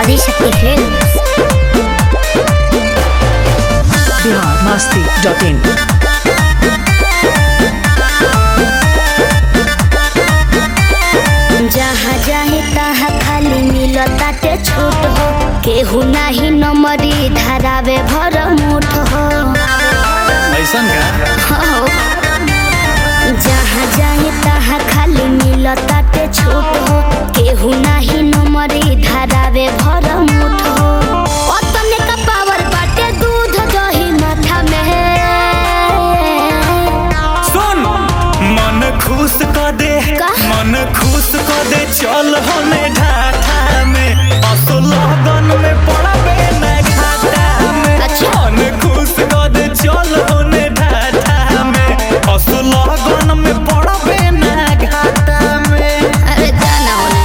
Adishakti Films Bihar Masti dot in जहाँ जाहे तहाँ खाली मिलताटे छूट हो केहू नाही नमरी धरावे भर मुठ हो ऐसन का हो। जहाँ जाहे तहाँ खाली मिलताटे छूट हो केहू नाही नमरी धरावे भर मुठ हो ओतने का पावर बाटे दूध दही माथा में सुन मन खुश कर दे का? मन खुश कर दे चल होने ढाठा में असो लगन में पड़बे न घाटा में अच्छा। मन खुश कर दे चल होने ढाठा में असो लगन में पड़बे न घाटा में अरे जाना होने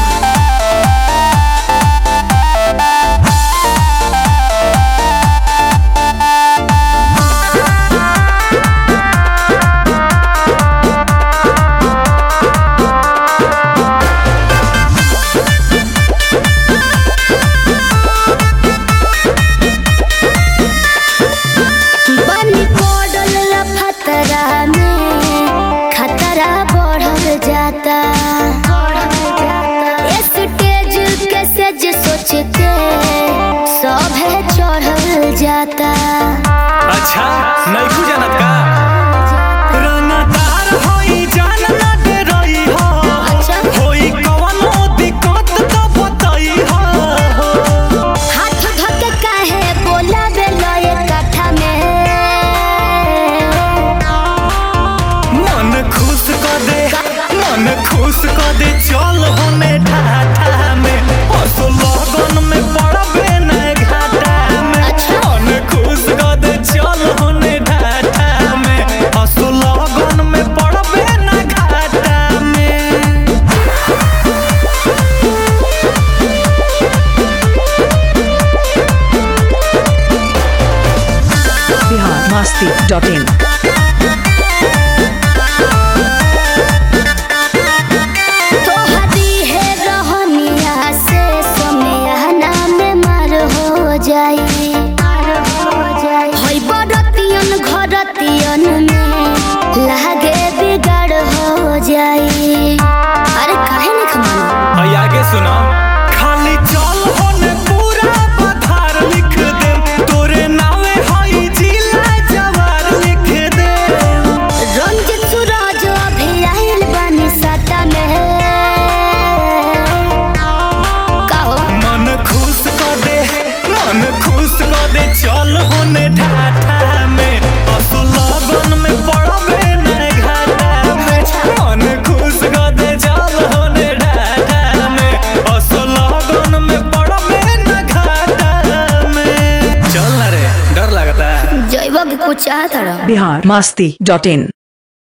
बनी पड़ल लफतरा में खतरा बढ़ल जाता स्टेज के सेज सोच के सभे चढ़ल जाता अच्छा नहीं तू जानत का रंगदार होई जान ना दे रही हो अच्छा। होई कवनो दिक्कत तो बताई हो हाथ धके काहे बोला बेलय कथा में मन खुश कर दे मन खुश कर दे चल होने ढाठा में असो लगन में पड़बे न घाटा में अच्छा। मन खुश कर दे चल होने ढाठा में असो लगन में पड़बे न घाटा में बिहार मस्ती डॉट इन तोहरी है रहनिया से सोनिया में मार हो जाई होई बरतियन घरतियन में लागे बिगड़ हो जाई अरे काहे नहीं खमानो और आगे सुनो खाली चल होने पूरा पथार लिख दे तोरे नावे हई जिला जवार लिख दे रंजित सूरज अभी आइल बानी सटा में कहो मन खुश कर दे मन खुश कर दे चल होने ढाठा में असो लगन में पड़बे न घाटा में मन खुश कर दे चल होने ढाठा में असो लगन में पड़बे न घाटा में चल ना रे डर लगता है जैब के कुछ चाहता रहो बिहार मस्ती डॉट इन